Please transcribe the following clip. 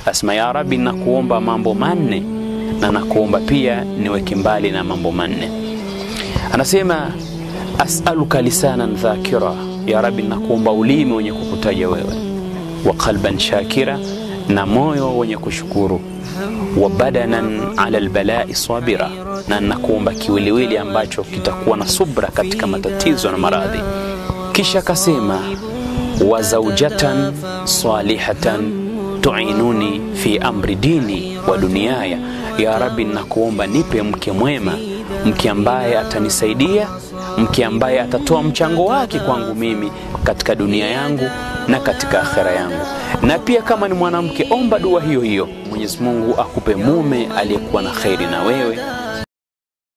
asema ya Rabbi, nakuomba mambo manne na nakuomba pia niweke mbali na mambo manne. Anasema asaluka lisanan dhakira, ya Rabbi, nakuomba ulimi wenye kukutaja wewe, wa qalban shakira, na moyo wenye kushukuru, wa badanan ala albalai sabira, na nakuomba kiwiliwili ambacho kitakuwa na subra katika matatizo na maradhi. Kisha akasema wa zaujatan salihatan tuinuni fi amri dini wa duniaya, ya Rabbi, nakuomba nipe mke mwema, mke ambaye atanisaidia, mke ambaye atatoa mchango wake kwangu mimi katika dunia yangu na katika akhera yangu. Na pia kama ni mwanamke, omba dua hiyo hiyo, Mwenyezi Mungu akupe mume aliyekuwa na kheri na wewe